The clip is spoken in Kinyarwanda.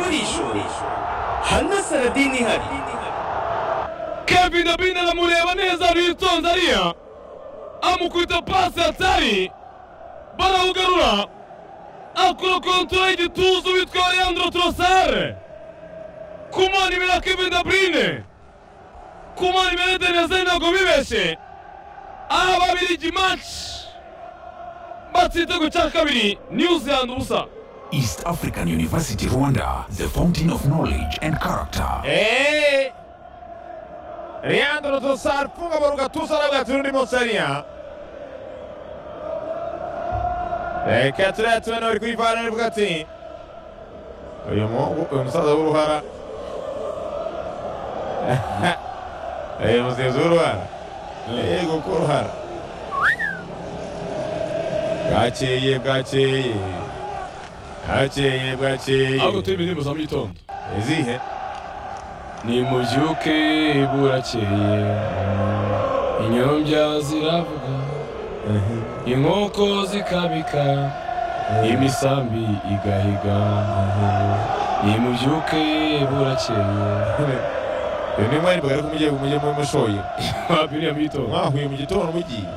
النهدي حنسنا الدين نهائي Kevina Bine amureba neza Rilton Zaria amukubita pasi hatari barawugarura akora kontura y'igituza witwa Leandro Trossard kumana imbere ya Kevin De Bruyne kumana imbere ya Eden Hazard ntabwo bibeshye aha babirigi match batsitego cya kabiri New Zealand ubusa East African University Rwanda, the fountain of knowledge and character. E Leandro Trossard funga mu gatuza n'agaturu undi Musariya reka turiya tubona bari kwivana nibwo ati uyu muhungu uyu musaza w'uruhara uyu musizi w'uruhara yego ko uruhara bwakeye bwakeye bwakeye ahubwo bwakeye turi indirimbo za mu gitondo izihe nimubyuke burakeye inyombya ziravuga inkoko zikabika imisambi igahiga nimubyuke burakeye uyu ni mwari bwari kumujye kumujye mu mushoye wapiriya mito mwahuye mu gitondo mugiye